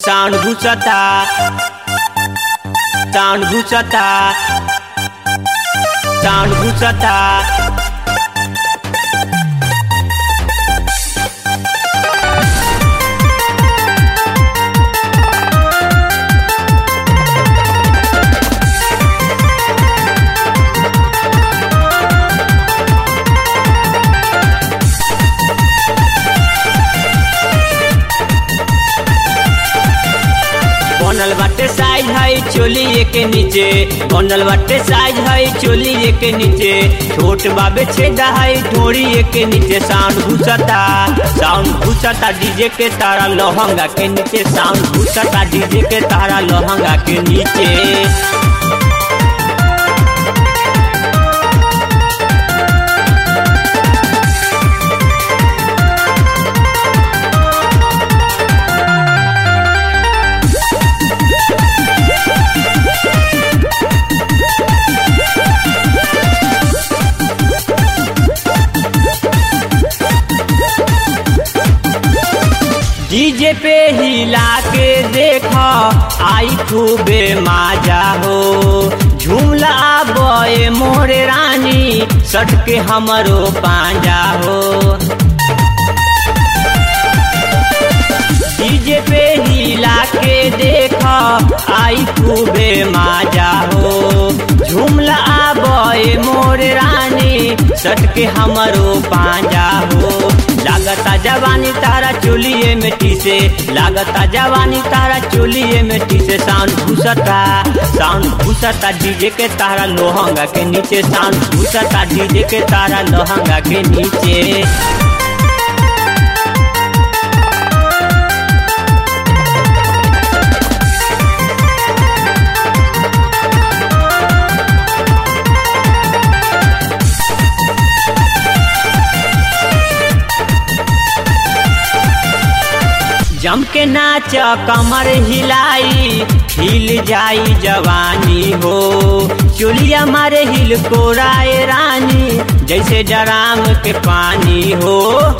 sound घुसता sound घुसता sound घुसता बनल बाटे साइज है चोली के नीचे बनल बाटे साइज है चोली के नीचे छोट बाबे छेदा है ढोरी के नीचे साउंड घुसता साउंड घुसता डीजे के तारा लहंगा के नीचे साउंड घुसता डीजे के तारा लहंगा के नीचे डीजे पे हिला के देख आई खूबे माजा हो झूमला बए मोरे रानी सट के हमरो पांजा हो डीजे पे हिला के देख आई खूबे माजा हो झूमला बए मोरे रानी सट के हमरो पांजा हो लागता जवानी तारा चोलिए मिट्टी से लागता जवानी तारा चोलिए मिट्टी से साउंड घुसता साउंड घुसता डीजे के तारा लोहंगा के नीचे साउंड घुसता डीजे के तारा लोहंगा के नीचे जम के नाच कमर हिलाई हिल जाई जवानी हो चुलिया मारे हिल कोराए रानी जैसे डराम के पानी हो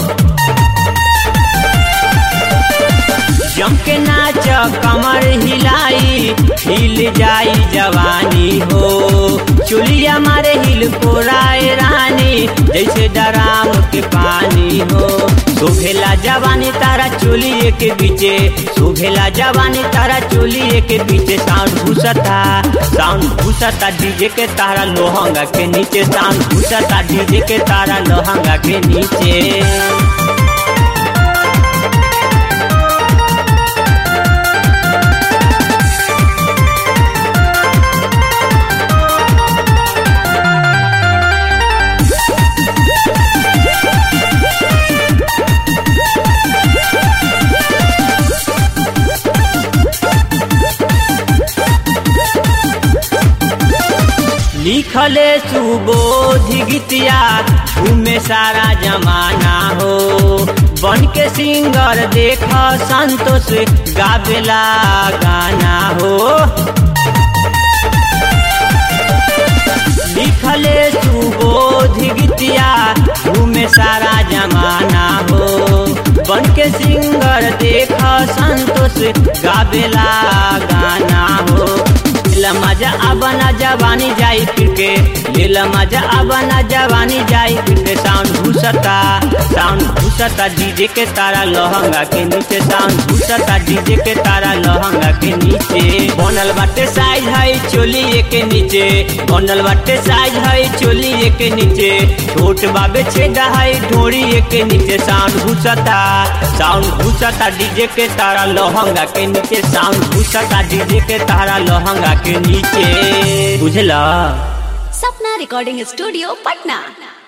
जम के नाच कमर हिलाई हिल जाई जवानी हो चुलिया मारे हिल कोराए रानी जैसे डराम के पानी हो सुभेला जवानी तारा चोलिए के बीचे सुभेला जवानी तारा चोलिए के बीचे साउंड घुसता साउंड घुसता डीजे के तारा लोहंगा के नीचे साउंड घुसता डीजे के तारा लोहंगा के नीचे लिखले सुबोध गीतिया घूमे सारा जमाना हो बन के सिंगर देख संतोष गावेला गाना हो लिखले सुबोध गीतिया घूमे सारा जमाना हो बन के सिंगर देख संतोष गावेला गाना हो लीला मजा अबना जवानी जाई फिरके लीला मजा अबना जवानी जाई फिरके साउंड घुसता साउंड घुसता डीजे के तारा लहंगा के नीचे साउंड घुसता डीजे के तारा लहंगा के नीचे बनल बाटे साइज है चोली के नीचे बनल बाटे साइज है चोली के नीचे छोट बाबे छेदा है ढोरी के नीचे साउंड घुसता साउंड घुसता डीजे के तारा लहंगा के नीचे साउंड घुसता डीजे के तारा लहंगा के नीचे बुझला सपना रिकॉर्डिंग स्टूडियो पटना